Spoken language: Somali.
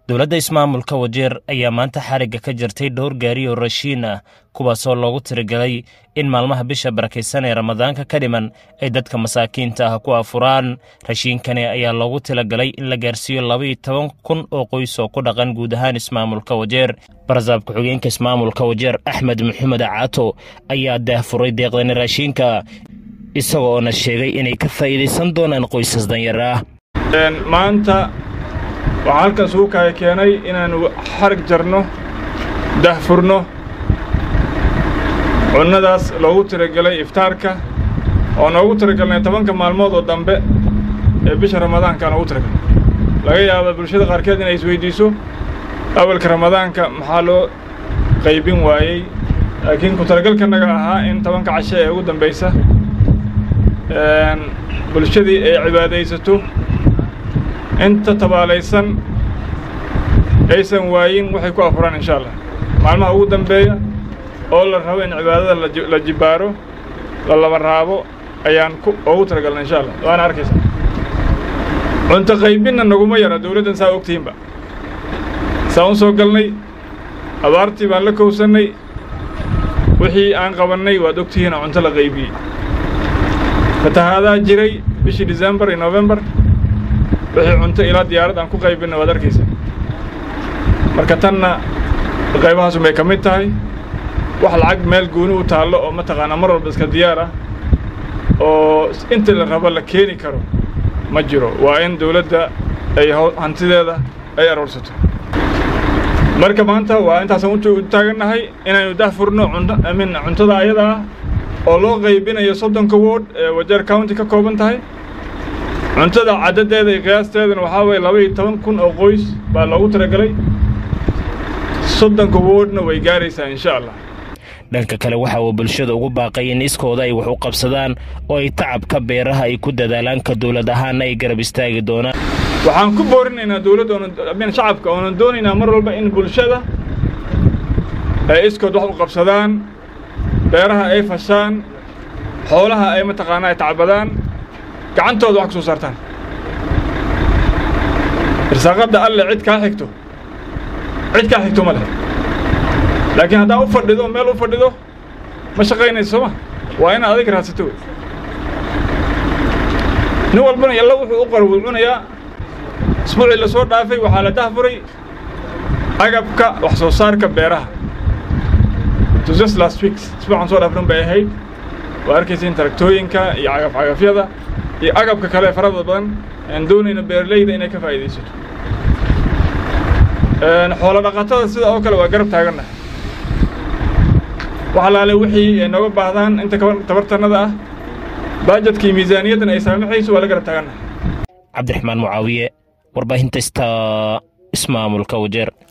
dowladda ismaamulka wajeer ayaa maanta xarigga ka jirtay dhowr gaari oo rashiin ah kuwaasoo loogu tirigalay in maalmaha bisha barakaysan ee ramadaanka ka dhiman ay dadka masaakiinta ah ku afuraan rashiinkani ayaa loogu talagalay in la gaarsiiyo labaiyo toban kun oo qoys oo ku dhaqan guud ahaan ismaamulka wajeer barasaab ku-xigeenka ismaamulka wajeer axmed maxamed caato ayaa daahfuray deeqdani raashiinka isagoona sheegay inay ka faa'iidaysan doonaan qoysas danyar ah maanta waxaa halkan isugu kaya keenay inaannu xarig jarno dahfurno cunnadaas loogu tiragelay iftaarka oo noogu tiragelnay tobanka maalmood oo dambe ee bisha ramadaanka noogu tiragelnay laga yaaba bulshada qaarkeed inay isweydiiso awalka ramadaanka maxaa loo qaybin waayey laakiin ku talagalkanaga ahaa in tobanka cashe ee ugu dambaysa bulshadii ay cibaadaysato inta tabaalaysan aysan waayin waxay ku afuraan insha allah maalmaha ugu dambeeya oo la rabo in cibaadada la jibbaaro la laba raabo ayaan ugu talagalnay insha allah waana arkaysa cunto qaybinna naguma yara dawladdan saa ogtihiinba saa u soo galnay abaartii baan la kowsannay wixii aan qabannay waad ogtihiin oo cunto la qaybiyey fatahaadaa jiray bishii decembar iyo novembar wixii cunto ilaa diyaarad aan ku qaybinna waad arkaysa marka tanna qaybahaasun bay ka mid tahay wax lacag meel gooni u taallo oo mataqaanaa mar walba iska diyaar ah oo inta la rabo la keeni karo ma jiro waa in dawladda ay hantideeda ay aroorsato marka maanta waa intaasaan u taagannahay inaynu dahfurno min cuntada ayada ah oo loo qaybinayo soddonka wood ee wajeer county ka kooban tahay cuntada caddadeeda iyo qiyaasteedana waxaa waye laba iyo toban kun oo qoys baa loogu talagelay soddonka woodna way gaaraysaa insha allah dhanka kale waxa uu bulshada ugu baaqay in iskooda ay wax u qabsadaan oo ay tacabka beeraha ay ku dadaalaan ka dowlad ahaanna ay garab istaagi doonaan waxaan ku boorinaynaa dawladda oonmin shacabka oonan doonaynaa mar walba in bulshada ay iskood wax u qabsadaan beeraha ay fashaan xoolaha ay mataqaanaa ay tacbadaan gacantooda wax ka soo saartaan irsaaqadda alle cid kaa xigto cid kaa xigto ma leh laakiin haddaa u fadhido meel u fadhido ma shaqaynayso sooma waa inaad adig raadsato wey nin walbana yalla wuxuu u qora wuu cunayaa isbuucii la soo dhaafay waxaa la dahfuray agabka wax soo saarka beeraha just last week isbuucan soo dhaafrin bay ahayd waa arkaysiin taraktooyinka iyo cagafcagafyada iyo agabka kale ee farada badan aan doonayna beeralayda inay ka faa'iidaysato xoolo dhaqatada sida oo kale waa garab taagannahay wax alaale wixii ay nooga baahdaan inta tabartannada ah baajadka iyo miisaaniyaddan ay saamaxayso waa la garab taagannahay cabdiraxmaan mucaawiye warbaahinta sta ismaamulka wajeer